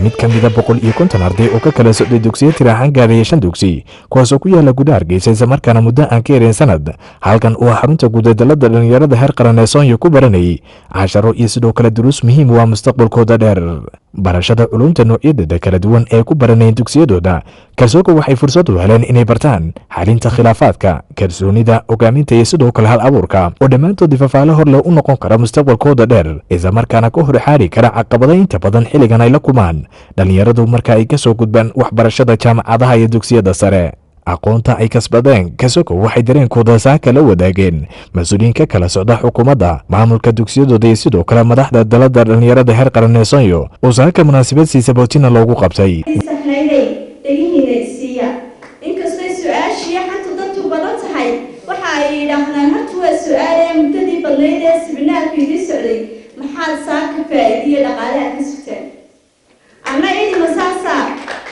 mid ka mida boqol iyo konton arday oo ka kala socday dugsiyo tir ahaan gaaraya shan dugsi kuwaasoo ku yaala gudaha hargeysa islamarkaana muddo aan ka yareyn sanad halkan uu xarunta guudadalada dhallinyarada heer qaran ee soonyo ku baranayay casharo iyo sidoo kale duruus muhiim waa mustaqbalkooda dheer barashada culumta noocyadeeda kala duwan ee ku baranayeen dugsiyadooda kalsooga waxay fursad u heleen inay bartaan xalinta khilaafaadka kalsoonida hogaaminta iyo sidoo kale hal abuurka oo dhammaantood ifafaale hor leh u noqon kara mustaqbalkooda dheer islamarkaana ka hor xaari kara caqabada inta badan xilligan ay la kulmaan dhallinyaradu marka ay ka soo gudbaan waxbarashada jaamacadaha iyo dugsiyada sare aqoonta ay kasbadeen kasoko waxay dareenkooda saaka la wadaageen mas-uuliyiin ka kala socda xukuumadda maamulka dugsiyadooda iyo sidoo kale madaxda dalada dhallinyarada heer qaran ee sonyo oo saaka munaasabad siisabootina loogu qabtay sahlaynay dhegihiina isiiya inkastay su-aashii xanta dadku badan tahay waxa ay yidhaahdaan horta waa su-aalee muddadii badnayd ee sibinaarku idii socday maxaad saaka faa'iidiyo dhaqaalaha ka sugteen anna idima saasaa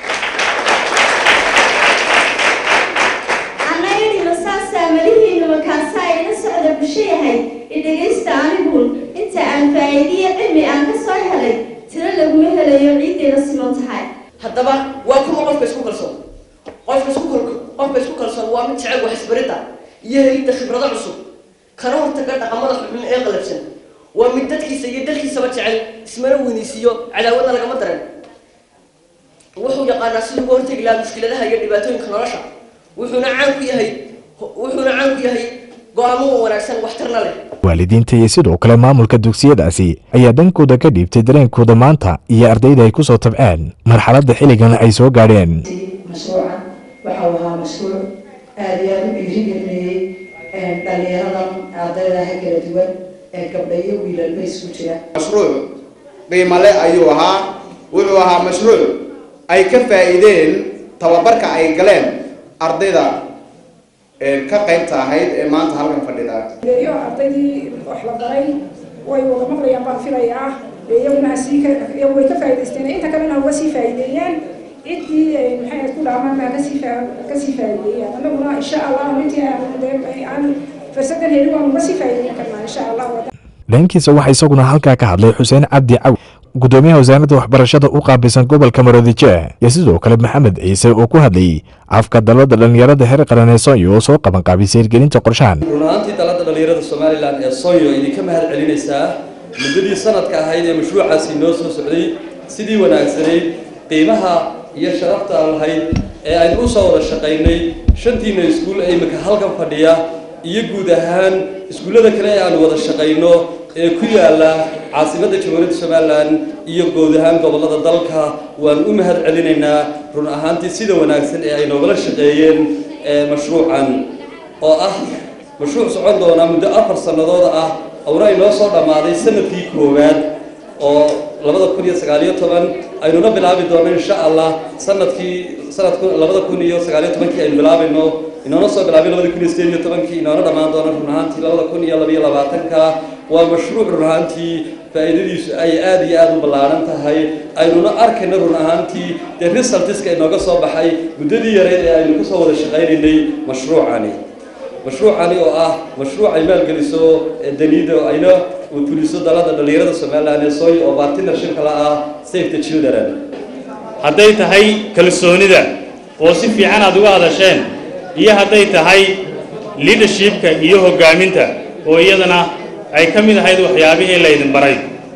anna idima saasaa malihiina makaasaa ila socda bulsho yahay idhegaysta aniguun inta aan faa'iidiyo cilmi aan ka soo helay tiro laguma helayo ciiddeeda siman tahay haddaba waa kuma qofka isku kalsoon qofka isku qofka isku kalsoon waa mid jecel wax isbaridda iyo helidda khibrado cusub kana hortaga dhaqamada xubin ee qalabsan waa mid dadkiisa iyo dalkiisaba jecel ismana weynaysiiyo cadaawadna lagama daran wuxuu yaqaanaa siduu uga hortegi lahaa mushkiladaha iyo dhibaatooyinka nolosha wuxuuna caan ku yahay wuxuuna caan ku yahay go-aamo wanaagsan waxtarna leh waalidiinta iyo sidoo kale maamulka dugsiyadaasi ayaa dhankooda ka dhiibtay dareenkooda maanta iyo ardayda ay ku soo tabceen marxaladda xilligan ay soo gaadheen mashruucan waxa uu ahaa mashruuc aada iyo aada u dhiirigelinayay dhallinyaradan ardaydaha kala duwan ee gabdha iyo wiilalba isku jira mashruuc qiimale ayuu ahaa wuxuu ahaa mashruuc ay ka faa'iideen tababarka ay galeen ardayda ka qaybta ahayd ee maanta halkan fadhida iyo ardaydii wax la baray way wada maqlayaan baan filayaa iyaguna sii way ka faa'iidaysteen inta kalena uga sii faa'iideeyaan ciddii maxay ku dhaamaan baa kasii kasii faa'iideeyaan annaguna insha allah intii aan fursadan helin waan uga sii faa'iideyn karnaa insha allah dhankiisa waxaa isaguna halkaa ka hadlay xuseen cabdi caw gudoomiyaha wasaaradda waxbarashada u qaabilsan gobolka maroodijeeh iyo sidoo kale maxamed ciise oo ku hadlayay afka dalada dhallinyarada heer qaran ee sonyo oo soo qaban qaabisay hirgelinta qorshahan run ahaantii dalada dhallinyarada somalilan ee sonyo idinka mahad celinaysaa muddadii sanadka ahayd ee mashruucaasi noo soo socday sidii wanaagsanayd qiimaha iyo sharafta aan lahayd ee aynu u soo wada shaqaynay shantiina iskuul ee imika halkan fadhiya iyo guud ahaan iskuullada kale ee aanu wada shaqayno ee ku yaala caasimadda jamhuuriyadda somalilan iyo guud ahaan gobollada dalka waan u mahad celinaynaa run ahaantii sida wanaagsan ee ay noogala shaqeeyeen mashruucan oo ah mashruuc socon doona muddo afar sannadood ah awna inoo soo dhammaaday sanadkii koowaad oo labada kun iyo sagaaliyo toban aynuna bilaabi doono insha allah sanadkii sanadku labada kun iyo sagaaliyo tobankii aynu bilaabayno inoona soo bilaabay labada kun iyo sideed iyo tobankii inoona dhammaan doono run ahaantii labada kun iyo labayo labaatanka waa mashruuc run ahaantii faa'iidadiisu ay aada iyo aada u ballaaran tahay aynuna arkayna run ahaantii dee resultiska inooga soo baxay muddadii yareyd ee aynu kasoo wada shaqaynaynay mashruucani mashruucani oo ah mashruuc ay maalgeliso daniida oo ayna fuliso dalada dhallinyarada somalilan ee sooy oo partnership kala ah safe the children hadday tahay kalsoonida oo si fiican aad uga hadasheen iyo hadday tahay leadershipka iyo hoggaaminta oo iyadana ay ka mid ahayd waxyaabihii laydin baray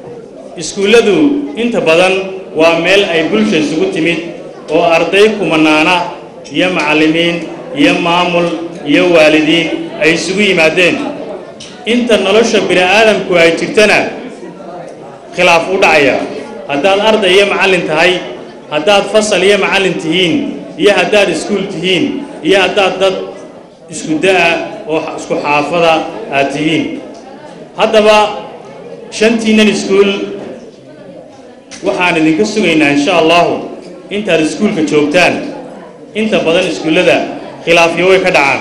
iskuulladu inta badan waa meel ay bulsha isugu timid oo arday kumanaana iyo macallimiin iyo maamul iyo waalidiin ay isugu yimaadeen inta nolosha bini aadamku ay jirtana khilaaf u dhacaya haddaad arday iyo macallin tahay haddaad fasal iyo macallin tihiin iyo haddaad iskuul tihiin iyo haddaad dad isku da-a oo isku xaafada aad tihiin haddaba shantiinnan iskuul waxaan idinka sugaynaa insha allahu intaad iskuulka joogtaan inta badan iskuullada khilaafyo way ka dhacaan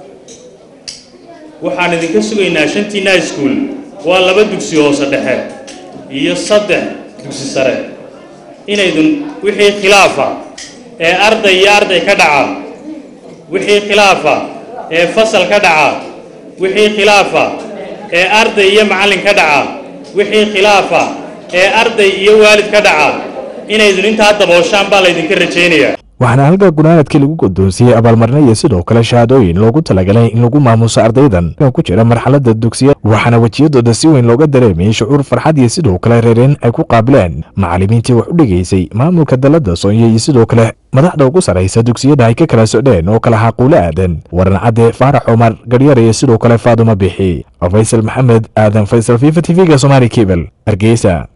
waxaan idinka sugaynaa shantiinna iskuul waa laba dugsi hoose dhexe iyo saddex dugsi sare inaydun wixii khilaafa ee arday iyo arday ka dhaca wixii khilaafa ee fasal ka dhaca wixii khilaafa ee arday iyo macallin ka dhaca wixii khilaafa ee arday iyo waalid ka dhaca inaydun intaa dabooshaan baa laydinka rajaynayaa waxaana halka gunaanadkii lagu guddoonsiiyey abaalmarino iyo sidoo kale shahaadooyin loogu talagalay in lagu maamuuso ardaydan oo ku jira marxaladda dugsiya waxaana wejiyadooda si weyn looga dareemayay shucuur farxad iyo sidoo kale reereen ay ku qaabileen macallimiintii wax u dhigaysay maamulka dalladda soonyo iyo sidoo kale madaxda ugu sarraysa dugsiyada ay ka kala socdeen oo kala xaquulo aadan waran cadde faarax cumar garyar iyo sidoo kale faaduma bixi faysal maxamed aadan faysal fifa t v-ga somaali kebel hargeysa